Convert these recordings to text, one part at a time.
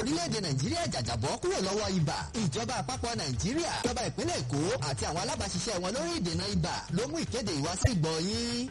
orílẹ̀-èdè nàìjíríà jàjàbọ́ kúrò lọ́wọ́ ibà ìjọba àpapọ̀ nàìjíríà ìjọba ìpínlẹ̀ èkó àti àwọn alábàáṣiṣẹ́ wọn lórí ìdènà ibà ló mú ìkéde ìwá sí ìgbọ́ yín.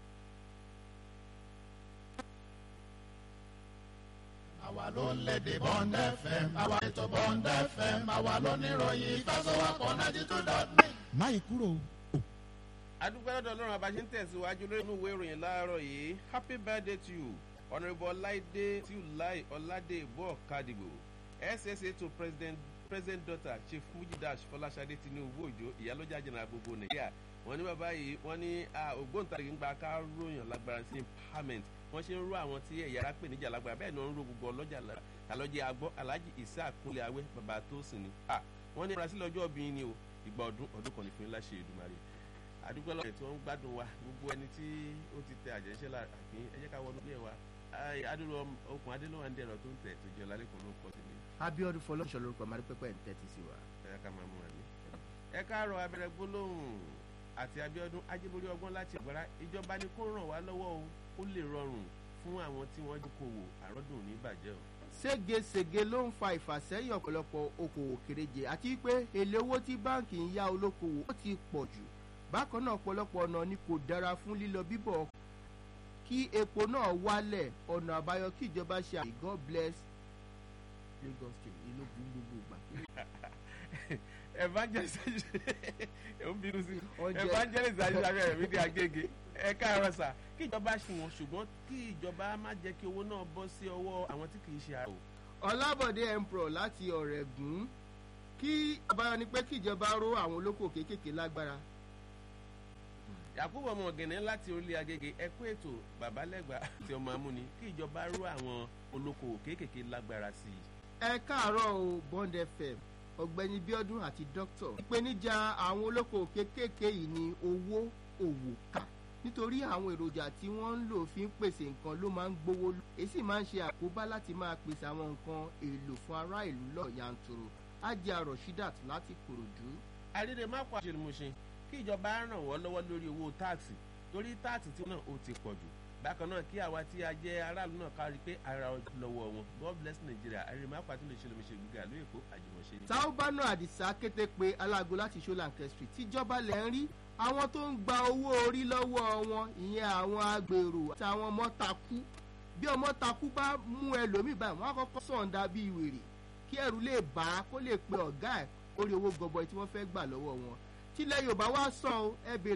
àwa ló ń lédè bond fm àwa ètò bond fm àwa ló níròyìn ìfẹsọ̀wọ́pọ̀ ninety two dot nine. máyì kúrò adúgbò lọ́dọ̀ ọlọ́run abáṣe ń tẹ̀síwájú lórí inú ìwé ìròyìn láàárọ̀ yìí happy birthday to you honourable ọláìdé tíúláì ọládèbọ̀ kádìgbò ssa to president president daughter chief mujidash fọláṣadé tinubu òjò ìyálójà jẹnà gbogbo nàìjíríà wọn ní bàbá yìí wọn ní ògbóǹtarìgì ń gba ká ròyìn lágbára sí empowerment wọn ṣe ń ró àwọn tí ẹ̀yà ara pè níjà lágbára bẹ́ẹ̀ ni wọ́n ń ro gbogbo ọlọ́jà lára àlọ́jẹ́ agbọ́ alhaji isa kúnlẹ̀ awẹ́ bàbá tó sì ní. wọ́n ní brasil ọjọ́ obìnrin ni o ìgbà ọdún ọdún kan ní fún láṣẹ ìdùmarè àdúgbò lọ́wọ́ tí wọ́n ń gbádùn wa gbogbo ẹni tí ó ti tẹ àjẹsẹ́ la àfin ẹ jẹ́ ká wọnú bí ẹ wa adúlọ okùn adélọ́wà ń dẹ̀rọ̀ tó ń tẹ̀ tó jẹ́ lálẹ́kùn ló pọ̀ sí mi. abiodun fọlọ́ṣọ lórúkọ marí pẹ́pẹ́ ń tẹ́tí sí wa. ẹ ká máa mú wa ní. ẹ káàárọ̀ abẹ́rẹ́ gbólóhùn àti abiodun ajébórí ọgbọ́n láti ọ̀gbára ìjọba ni kó ràn wá lọ́wọ́ o ó lè rọrùn fún àwọn tí wọ́n dúkòwò àrọ́dùn ní ìbàjẹ́ o. ségesège ló ń fa ìfàsẹ́yìn ọ̀pọ̀lọpọ̀ okòwò kéréje àti pé èlé owó tí báǹkì ń yá olókòwò ó ti pọ̀ jù bákan náà ọ̀pọ̀lọpọ̀ ọ̀nà ni kò dára fún lílọ bíbọ̀ kí epo náà wálẹ̀ ọ̀nà àbáyọ kí ìjọba ṣe àmì god bless lagos state ìlú gbogbo ìgbà. evangelist ẹ ń bínú sí Oúnjẹ. evangelist ayélujára rẹ̀ mí dé agége ẹ káàárọ̀ sà kí ìjọba ṣùwọ̀n ṣùgbọ́n kí ìjọba má jẹ́ kí owó náà bọ́ sí ọwọ́ àwọn tí kì í ṣe àrò. ọlábọ̀dé emperor láti ọ̀rẹ́gùn kí àbáyọ ni pé kí ìjọba ró àwọn olóko kéékèèké lágbára yakubu ọmọ ọ̀gẹ̀nẹ̀ láti orílẹ̀ agége ẹ kú ètò babalẹ́gbà àti ọmọ amúni kí ìjọba ró àwọn olókoòwò kéékèèké lágbára sí i. ẹ káàárọ̀ o bond fm ọ̀gbẹ́ni bíọ́dún àti dókítà ìpèníjà àwọn olóko kéékèèké yìí ni owó òwò kà nítorí àwọn èròjà tí wọ́n ń lò fi ń pèsè nǹkan ló máa ń gbówó lọ èsì máa ń ṣe àkóbá láti máa pèsè àwọn nǹkan èlò fún ará ìlú lọ yanturu ajá rashidat láti kòròdú. àdédè má pa àṣemọṣe kí ìjọba ràn wọ́n lọ́wọ́ lórí owó táàsì torí táàsì tí náà ó ti pọ̀ jù bákan náà kí àwa tí a jẹ́ aráàlú náà kárí pé ara lọ́wọ́ wọn god bless nigeria àrèmá pàtó lè ṣe lómi ṣe gbígbà lóye kó àjùmọ̀ṣe ni. taubanu adisa kété pé alágo láti ṣọláńkẹ street tíjọba lẹ̀ ń rí àwọn tó ń gba owó orí lọ́wọ́ wọn ìyẹn àwọn agbèrò àti àwọn ọmọ takú bí ọmọ takú bá mú ẹlòmíì báyìí wọn á kọ́kọ́ sọ̀ǹda bíi wèrè kí ẹrù lè bá a kó lè pe ọ̀gá ẹ̀ orí owó gọbọi tí wọ́n fẹ́ gbà lọ́wọ́ wọn tílẹ̀ yorùbá wá sàn ó ẹ bèrè